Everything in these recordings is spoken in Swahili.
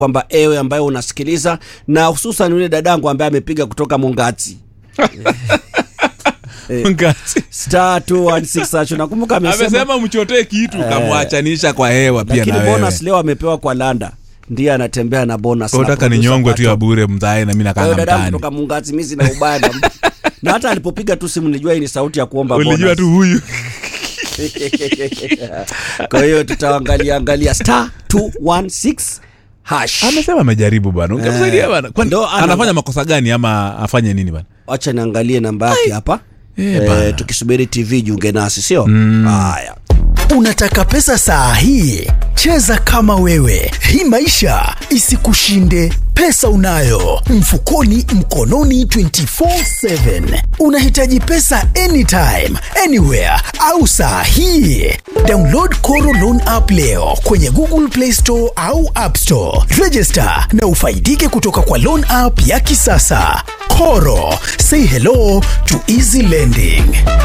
kwamba ewe ambaye unasikiliza na hususan yule dadangu ambaye amepiga kutoka Mungati Ngati. star 216 hacho nakumbuka amesema amesema mchotee kitu kamwachanisha kwa hewa pia lakini na wewe bonus leo amepewa kwa landa ndiye anatembea na bonus na unataka ni producer nyongwe tu ya Pato. bure mzae na mimi Kwa hiyo nakanga dadangu mtaani kutoka Mungati mimi sina ubaya na mtu. na hata alipopiga tu simu nilijua hii ni sauti ya kuomba ulijua bonus. tu huyu kwa hiyo tutaangalia angalia star 216 hash amesema amejaribu bwana ungemsaidia bwana Kwani Ndo ana- anafanya makosa gani ama afanye nini bwana wacha niangalie namba yake hapa Eh, eh, bana. tukisubiri tv jiunge nasi sio haya Unataka pesa saa hii? Cheza kama wewe, hii maisha isikushinde. Pesa unayo mfukoni, mkononi 24/7. Unahitaji pesa anytime, anywhere au saa hii? Download Koro Loan app leo kwenye Google Play Store au App Store. Register na ufaidike kutoka kwa loan app ya kisasa. Koro, say hello to easy lending.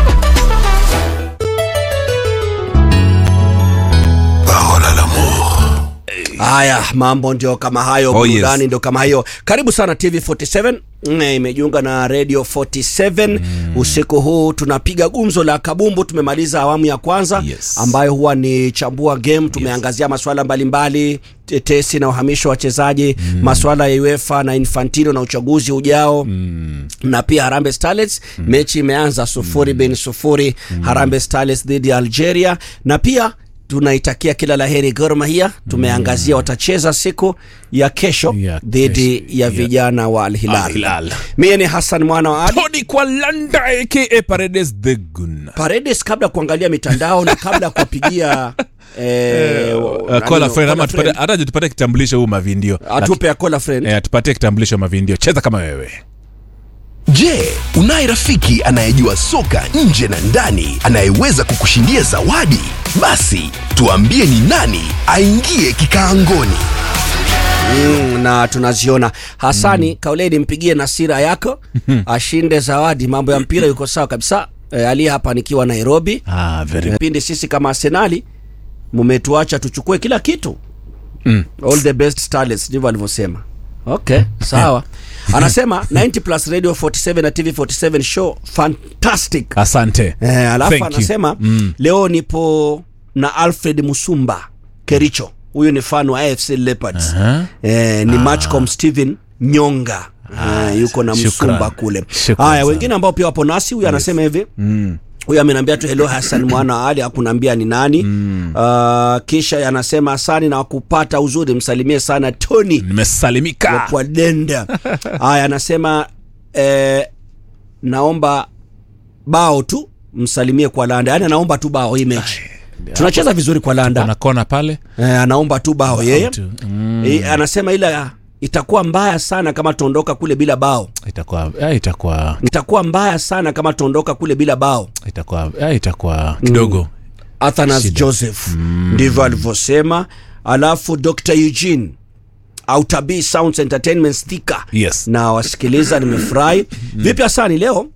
haya mambo ndio kama hayo Oh, burudani yes. ndio kama hiyo karibu sana tv 47 Mm, imejiunga na radio 47 usiku huu tunapiga gumzo la kabumbu tumemaliza awamu ya kwanza Yes. ambayo huwa ni chambua game tumeangazia masuala mbalimbali tetesi na uhamisho wa wachezaji mm. masuala ya uefa na infantino na uchaguzi ujao mm. na pia harambe starlets mm. mechi imeanza sufuri mm. bin sufuri mm. harambe starlets dhidi ya algeria na pia tunaitakia kila laheri Gor Mahia. Tumeangazia watacheza siku ya kesho Ya dhidi kesho, ya ya- vijana wa Al Al Hilal. Hilal. Mie ni Hassan mwana wa Ali. Tony Kwalanda aka Paredes the Gun Paredes, kabla ya kuangalia mitandao na kabla ya kuwapigia eh, Uh, nani- call a friend ama call a tupate friend, hata tupate kitambulisho huu mavindio atupe a call a friend. eh, tupatie kitambulisho mavindio cheza kama wewe Je, unaye rafiki anayejua soka nje na ndani anayeweza kukushindia zawadi? Basi tuambie ni nani aingie kikaangoni. Mm, na tunaziona Hasani mm. Kauleni, mpigie Nasira yako ashinde zawadi. Mambo ya mpira yuko sawa kabisa. E, Ali hapa nikiwa Nairobi. ah, very Pindi sisi kama Arsenali mumetuacha tuchukue kila kitu mm. all the best starlets, ndivyo alivyosema. Okay, sawa. Anasema 90 plus radio 47 na TV 47 show fantastic. asante Eh, alafu Thank you. anasema Mm. leo nipo na Alfred Musumba Kericho. Huyu ni fan wa AFC Leopards. Aha. Eh, ni Matchcom Steven Nyonga. Eh, yuko na shukran. Msumba kule. Shukran Haya, sana. wengine ambao pia wapo nasi, huyu anasema hivi mm. huyu ameniambia tu hello Hassan mwana wa Ali, hakunaambia ni nani mm. uh, kisha anasema asani na wakupata uzuri, msalimie sana Tony nimesalimika kwa denda. Haya, anasema eh, naomba bao tu msalimie kwa Landa, yaani anaomba tu bao hii mechi. Tunacheza vizuri kwa Landa na kona pale eh, anaomba tu bao yeye tu. Mm. eh, anasema ila itakuwa mbaya sana kama tuondoka kule bila bao, itakuwa eh, itakuwa itakuwa mbaya sana kama tuondoka kule bila bao. itakuwa eh, itakuwa kidogo Athanas Shida. Joseph ndivyo alivyosema. Alafu Dr Eugene Autabi Sounds Entertainment sticker Yes. na wasikiliza, nimefurahi. Vipi Hasani, leo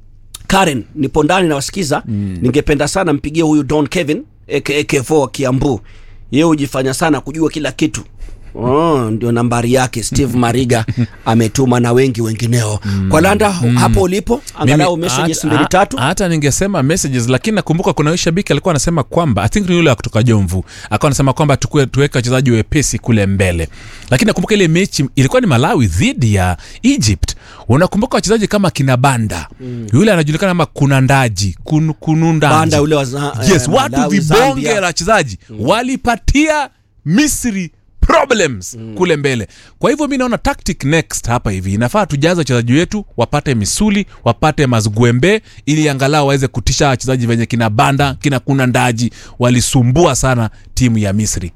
Karen nipo ndani na wasikiza. Ningependa sana mpigie huyu Don Kevin aka Kevo wa Kiambu, yeye hujifanya sana kujua kila kitu. Oh, ndio nambari yake Steve Mariga ametuma na wengi wengineo. Kwa Landa hapo ulipo, angalau Mimi, messages hata- mbili tatu. hata ningesema messages lakini nakumbuka kuna huyu shabiki alikuwa anasema kwamba i think ni yule wa kutoka jomvu akawa anasema kwamba tukue- tuweke wachezaji wepesi kule mbele lakini nakumbuka ile mechi ilikuwa ni malawi dhidi ya egypt unakumbuka wachezaji kama kina banda yule anajulikana kama kunandaji kun, kunundaji Banda yule wa za- yes eh, watu Malawi, vibonge Zambia. la wachezaji walipatia misri problems kule mbele kwa hivyo mi naona tactic next hapa hivi inafaa tujaze wachezaji wetu wapate misuli wapate mazgwembe ili angalau waweze kutisha wachezaji venye kina banda kina kuna ndaji walisumbua sana timu ya misri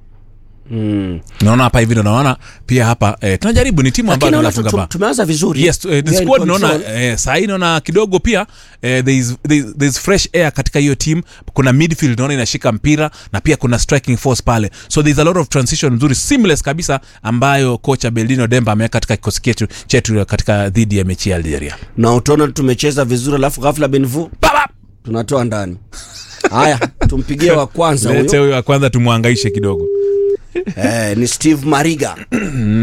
Mm. naona hapa hivi ndo naona pia hapa eh, tunajaribu ni timu ambayo Lakini naona tunafunga tu- bao tu- tumeanza vizuri. yes eh, the We are in squad naona control. eh, sahii naona kidogo pia eh, there is, there is, there is fresh air katika hiyo team kuna midfield naona inashika mpira na pia kuna striking force pale so there is a lot of transition nzuri seamless kabisa ambayo kocha Beldino Demba ameweka katika kikosi chetu chetu katika dhidi ya mechi ya Algeria na utaona tumecheza vizuri alafu ghafla benvu tunatoa ndani haya tumpigie wa kwanza lete huyo huyo wa kwanza tumwangaishe kidogo eh, ni steve mariga